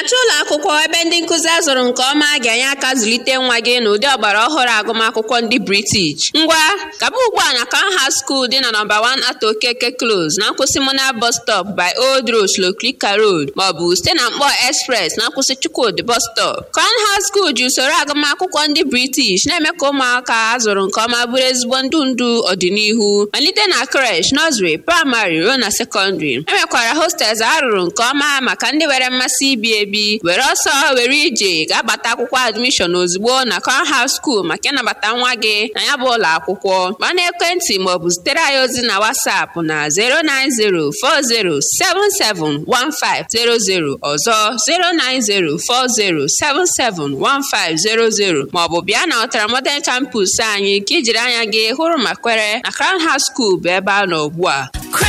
na-achọ ụlọ akwụkwọ ebe ndị nkụzi azụrụ nke ọma ga-enye aka zụlite nwa gị n'ụdị ọgbara ọhụrụ agụmakwụkwọ ndị British ngwa gaba ugbu a na Canham School dị na nọmba 1 Ato Okeke Close na nkwụsị Mona bus stop by Old Road Shlokrika Road maọbụ site na Mkpọ Express na nkwụsị Chukwudi bus stop Canham School ji usoro agụmakwụkwọ ndị British na-eme ka ụmụaka azụrụ nke ọma bụrụ ezigbo ndụ ndụ ọdịnihu malite na creche nursery praịmarị ruo na sekọndịrị enwekwara hostels arụrụ nke ọma maka ndị nwere mmasị ibi ebi were ọsọ were ije ga-agbata akwụkwọ admishọn ozugbo na Canham School maka ịnabata nwa gị na ya bụ ụlọ akwụkwọ gba n'ekwentị maọbụ zitere anyị ozi na WhatsApp na 09040771500 ọzọ 09040771500 maọbụ bịa na Ọtara Modern Campus anyị ka ijiri anya gị hụrụ ma kwere na Canham School bụ ebe a nọ ugbu a